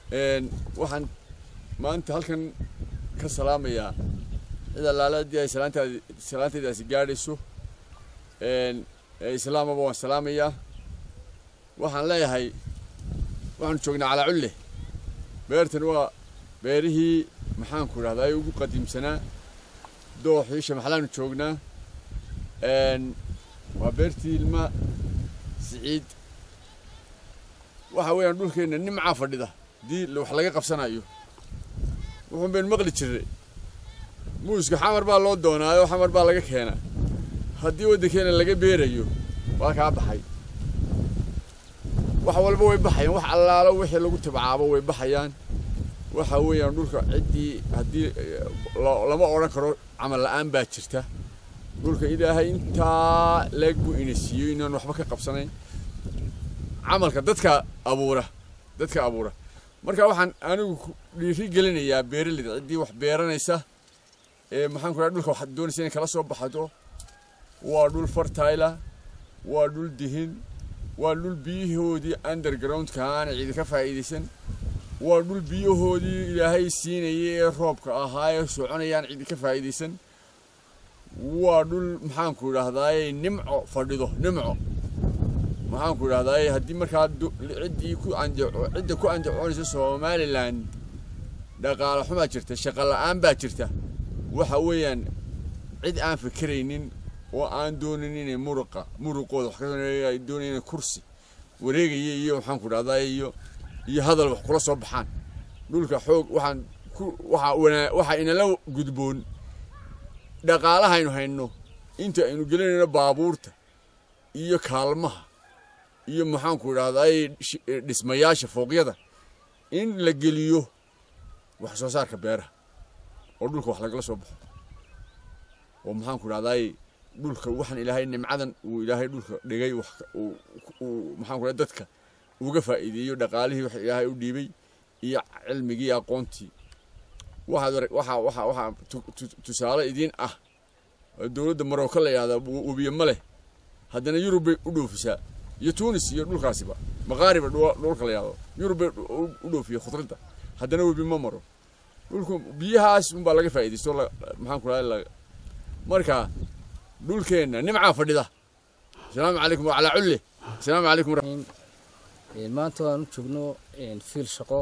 waxaan maanta halkan ka salaamayaa cid allaale haddii ay salaantaadi salaantaydaasi gaadhayso islaamaba waan salaamayaa waxaan leeyahay waxaanu joognaa calaa culle beertan waa beerihii maxaanku idhahdaa ugu qadiimsanaa dooxii shamaxlaanu joognaa waa beertii ilma siciid waxa weeyaan dhulkeenna nimcaa fadhida haddii wax laga qabsanayo wuxuun baynu maqli jirnay muuska xamar baa loo doonaayo xamar baa laga keenaa haddii waddankeena laga beerayo waa kaa baxay wax walba way baxayaan wax allaalo wixii lagu tabcaabo way baxayaan waxa weeyaan dhulka ciddii haddii lama odhan karo camal la'aan baa jirta dhulka ilaahay intaa leeg buu ina siiyo inaan waxba ka qabsanayn camalka dadka abuura dadka abuura marka waxaan anigu dhiiri gelinayaa beeraleyda ciddii wax beeranaysa ee maxaan ku dhaha dhulka waxaad doonaysa inay kala soo baxdo waa dhul fertila waa dhul dihin waa dhul biyahoodii undergroundka aana cidi ka faa'iidaysan waa dhul biyahoodii ilaahay siinayay ee roobka ahaa ee soconayaan cidi ka faa'iidaysan waa dhul maxaanku idhahdaaye nimco fadhido nimco maxaanku idhahdaaye haddii markaa ciddii ku andaco cidda ku andacoonaysa somalilan dhaqaale xumaa jirta shaqo la'aan baa jirta waxa weeyaan cid aan fikiraynin oo aan doonin inay muruqa muruqooda wax ka ay doonayeen kursi wareegaya iyo maxaanku idhahdaa iyo iyo hadal wax kula soo baxaan dhulka xoog waxaan ku waxa wanaa waxa inala gudboon dhaqaalahaynu hayno inta aynu gelinayno baabuurta iyo kaalmaha iyo maxaanku idhahdaa dhismayaasha fooqyada in la geliyo wax soo saarka beeraha oo dhulka wax lagala soo baxo oo maxaanku idhahdaa dhulka waxaan ilaahay nimcadan uu ilaahay dhulka dhigay wax uu maxaan ku dhahay dadka uga faa'iideeyo dhaqaalihii wax ilaahay u dhiibay iyo cilmigii aqoontii waxaad waxa waxa waxa tusaale idiin ah dowladda maroko la yidhahdaa webiye ma leh haddana yurub bay u dhoofisaa iyo tunis iyo dhulkaasiba maqaariba dhulka la yidhahdo yurub bay u dhoofiya khudradda haddana webi ma maro dhulku biyahaas unbaa laga faa'iidaysto maxaan ku dhahay marka dhulkeenna nimcaa fadhida asalaamu calaykum wacalaa culle asalaamu calaykum maanta waan u joogno fiil shaqo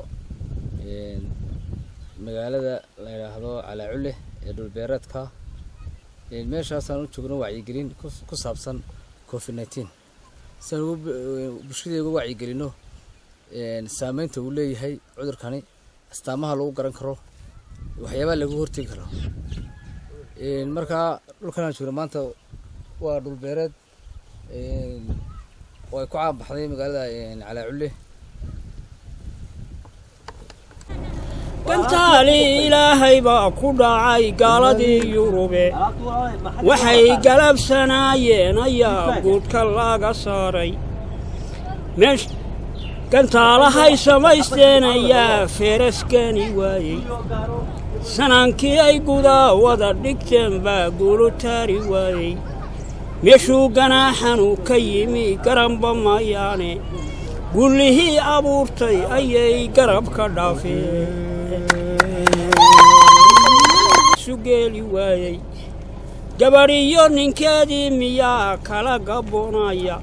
magaalada la yidhaahdo calaa culle ee dhulbeereedka meeshaasaan u joogno wacyigelin ku saabsan covid nineteen siaan bulshadii uga wacyigelino saameynta uu leeyahay cudurkani astaamaha lagu garan karo waxyaabaha lagu hortegi karo markaa dhulkan aan joogno maanta waa dhulbeereed oo ay ku caanbaxday magaalada calaa culle gantaali ilaahay baa ku dhacay gaaladii yurube waxay galabsanaayeen ayaa guudka laga saaray meesh gantaalahay samaysteen ayaa feeraskani waayey sanaankii ay gudaa wada dhigteen baa guulu taari waayey meeshuu ganaaxanu ka yimi garanba mayaane gullihii abuurtay ayay garab ka dhaafeen sugeeli waayey gabadhiyo ninkeedii miyaa kala gabboonaya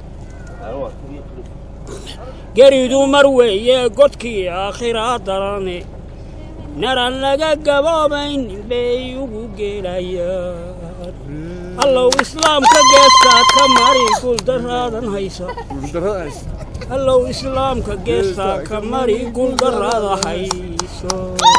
geridu mar weeye godkii aakhiraa darane naran laga gaboobayn bay ugu geelayaan allow islaamka geestaad ka mari guuldarraadan haysa allow islaamka geestaad ka mari guuldarraada hayso